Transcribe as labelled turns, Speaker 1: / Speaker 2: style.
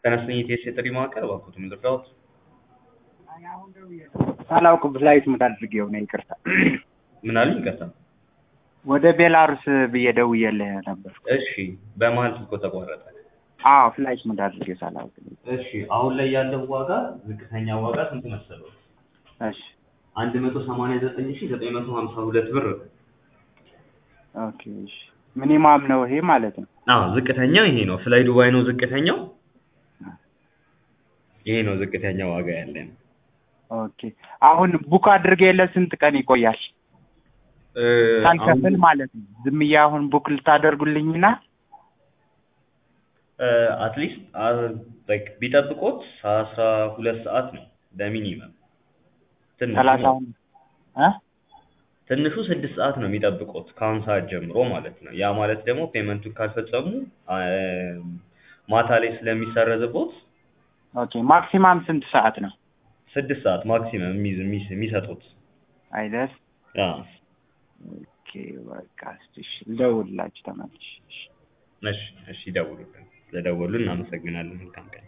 Speaker 1: ተነስተኝ የቴስ የጥሪ ማዕከል እባክዎት ምንድነው?
Speaker 2: ሳላውቅ ፍላይት ሙድ አድርጌው ነው ይቅርታ።
Speaker 1: ምን አሉኝ? ይቅርታ።
Speaker 2: ወደ ቤላሩስ ብዬ ደውዬልህ ነበር።
Speaker 1: እሺ፣ በመሀል ስልኮ ተቋረጠ።
Speaker 2: አዎ ፍላይት ሙድ አድርጌው ሳላውቅ።
Speaker 1: እሺ፣ አሁን ላይ ያለው ዋጋ ዝቅተኛ ዋጋ ስንት መሰለው?
Speaker 2: እሺ
Speaker 1: አንድ መቶ ሰማንያ ዘጠኝ ሺህ ዘጠኝ መቶ ሀምሳ ሁለት ብር ነው።
Speaker 2: ኦኬ እሺ። ሚኒማም ነው ይሄ ማለት ነው።
Speaker 1: አዎ ዝቅተኛው ይሄ ነው። ፍላይ ዱባይ ነው ዝቅተኛው። ይሄ ነው ዝቅተኛ ዋጋ ያለን።
Speaker 2: ኦኬ አሁን ቡክ አድርጌለት ስንት ቀን ይቆያል?
Speaker 1: እ፣
Speaker 2: ሳልከፍል
Speaker 1: አሁን
Speaker 2: ማለት ነው። ዝም ብዬ አሁን ቡክ ልታደርጉልኝና
Speaker 1: አትሊስት ቢጠብቆት አስራ ሁለት ሰዓት ነው በሚኒመም ትንሹ
Speaker 2: ሰላሳ
Speaker 1: ነው።
Speaker 2: አሁን እ
Speaker 1: ትንሹ ስድስት ሰዓት ነው የሚጠብቁት ከአሁን ሰዓት ጀምሮ ማለት ነው። ያ ማለት ደግሞ ፔመንቱን ካልፈጸሙ አ፣ ማታ ላይ ስለሚሰረዝቦት
Speaker 2: ኦኬ ማክሲማም ስንት ሰዓት ነው?
Speaker 1: ስድስት ሰዓት ማክሲመም የሚይዝ- የሚይዝ- የሚሰጡት
Speaker 2: አይደል?
Speaker 1: አዎ።
Speaker 2: ኦኬ በቃ እስኪ እሺ፣ ልደውልላችሁ ተመልሼ። እሺ።
Speaker 1: እሺ እሺ፣ ይደውሉልን። ስለደወሉ እናመሰግናለን። መልካም ቀን